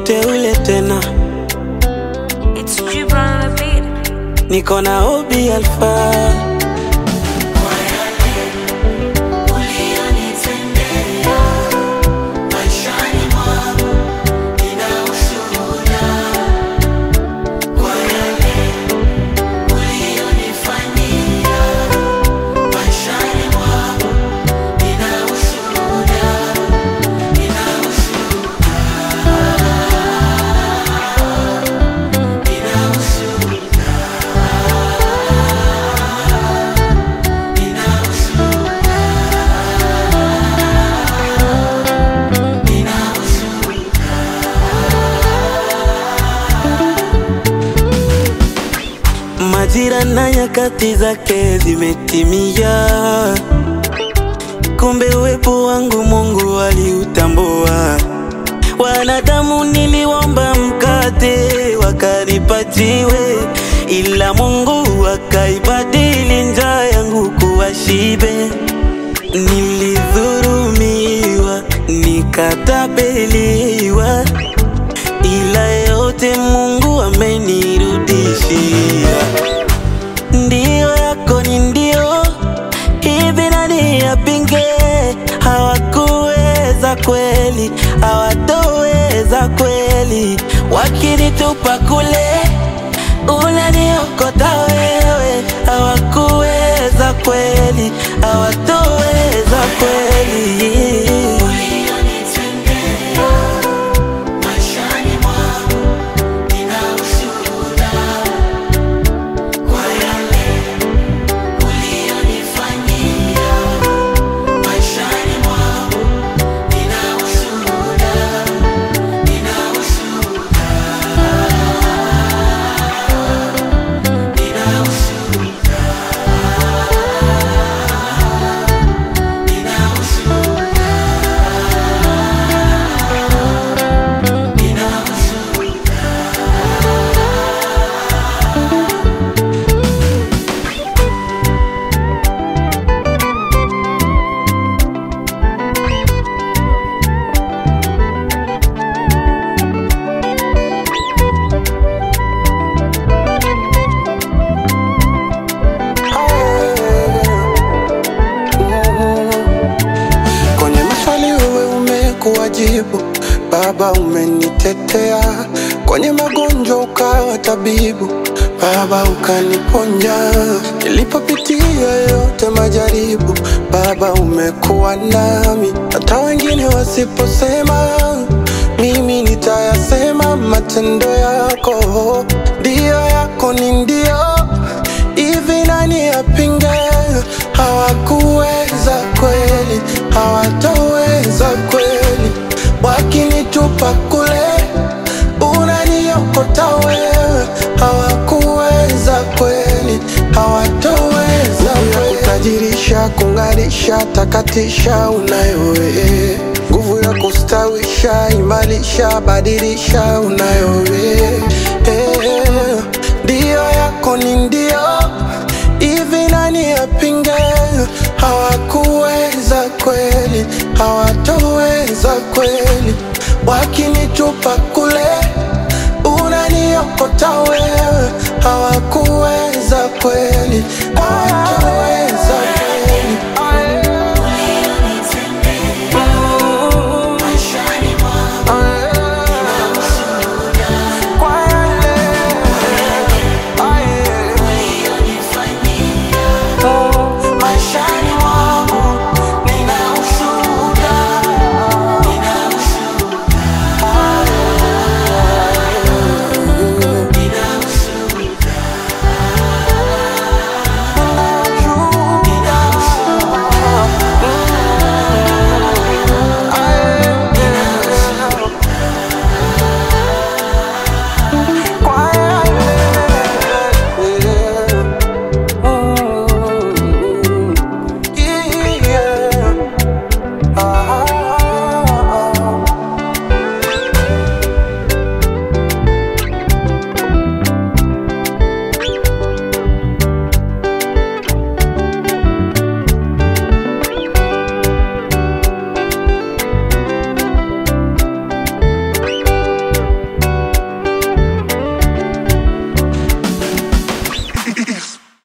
mteule tena, It's Gibran on the beat. niko na Obi Alpha. Majira na nyakati zake zimetimia, kumbe uwepo wangu Mungu aliutambua. Wanadamu niliomba mkate wakanipajiwe, ila Mungu akaibadili njaa yangu kuwa shibe. Nilidhurumiwa, nikatapeliwa, ila yote Mungu amenirudishia. Ndio yako ni ndio, hivi nani yapinge? Hawakuweza kweli, hawatoweza kweli, wakinitupa kule unaniokota wewe. Hawakuweza kweli, hawatoweza kweli. Kwenye maswali wewe umekuwa jibu, Baba umenitetea. Kwenye magonjwa ukawa tabibu, Baba ukaniponya. Nilipopitia yote majaribu, Baba umekuwa nami. Hata wengine wasiposema, mimi nitayasema. Matendo yako ndio yako ni ndio hivi nani yapinge? Hawakuweza kweli, hawatoweza kweli, wakinitupa kule unaniokota wewe. Hawakuweza kweli, hawatoweza kweli, kutajirisha, kung'arisha, takatisha, unayo wewe nguvu ya kustawisha, imarisha, badilisha, unayo wewe Eh, ndio yako ni ndio hivi nani yapinge? Hawakuweza kweli, hawatoweza kweli, wakinitupa kule unaniokota wewe. Hawakuweza kweli,